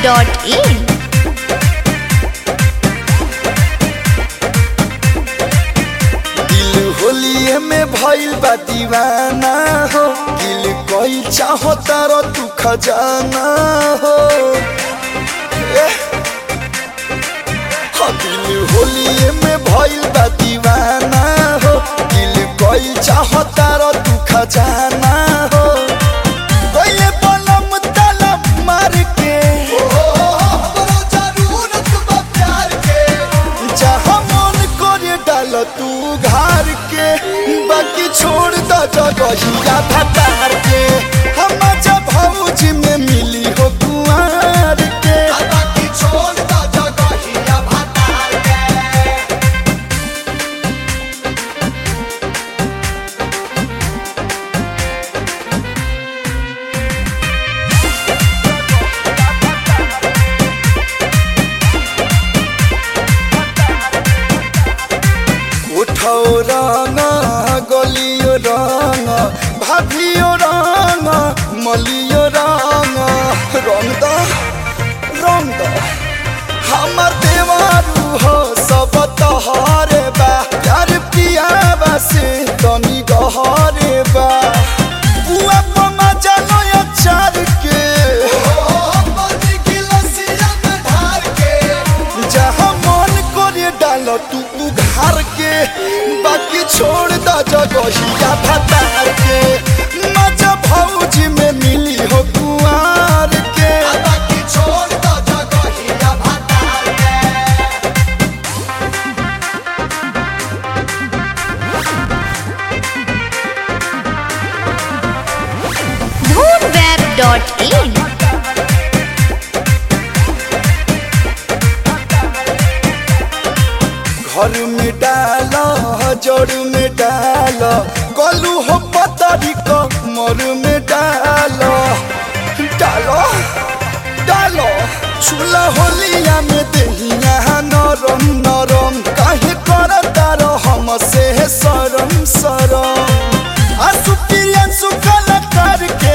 dhoonweb.in दिल होलिए में भइल बा दीवाना हो दिल कोई चाहो तारो तू खजाना हो एह। हाँ, दिल होलिए में भइल बा दीवाना हो दिल कोई चाहो तारो तू खजाना हो कोई बलम तलम मार के जहाँ मन करे डाल तू घर के बाकी छोड़ द जगहिया भतार के हम जब भौजी में मिली हो कुआर के उठो रंग गलियो रंग भाभियो रंग मलियो रंग रंग द रंग द हमर देवारू हो सब तोहरे बा प्यार पियाबा से तनी गहरे बा बुआ पमा जानो अचार के जहाँ मन करे डाल तू उघार के बाकी छोड़ द जगहिया भतार के मजा भौजी में मिली हो कुआर के dhoonweb.in घर में डाल जड़ में डाल गलू हो पतरी कमर में डाल डालो डालो चूल्हा होलिया में दहिया नरम नरम काहे कर तारो हम से सरम सरम आसु प्रियंसु कलाकार के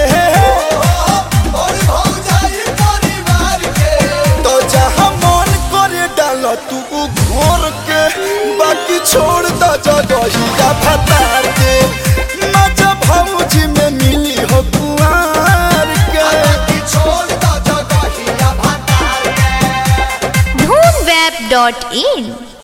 तो जहाँ मन करे डाल तू घोर के बाकी छोड़ द जगहिया भतार के मजा भौजी में मिली हो कुआर के dhoonweb.in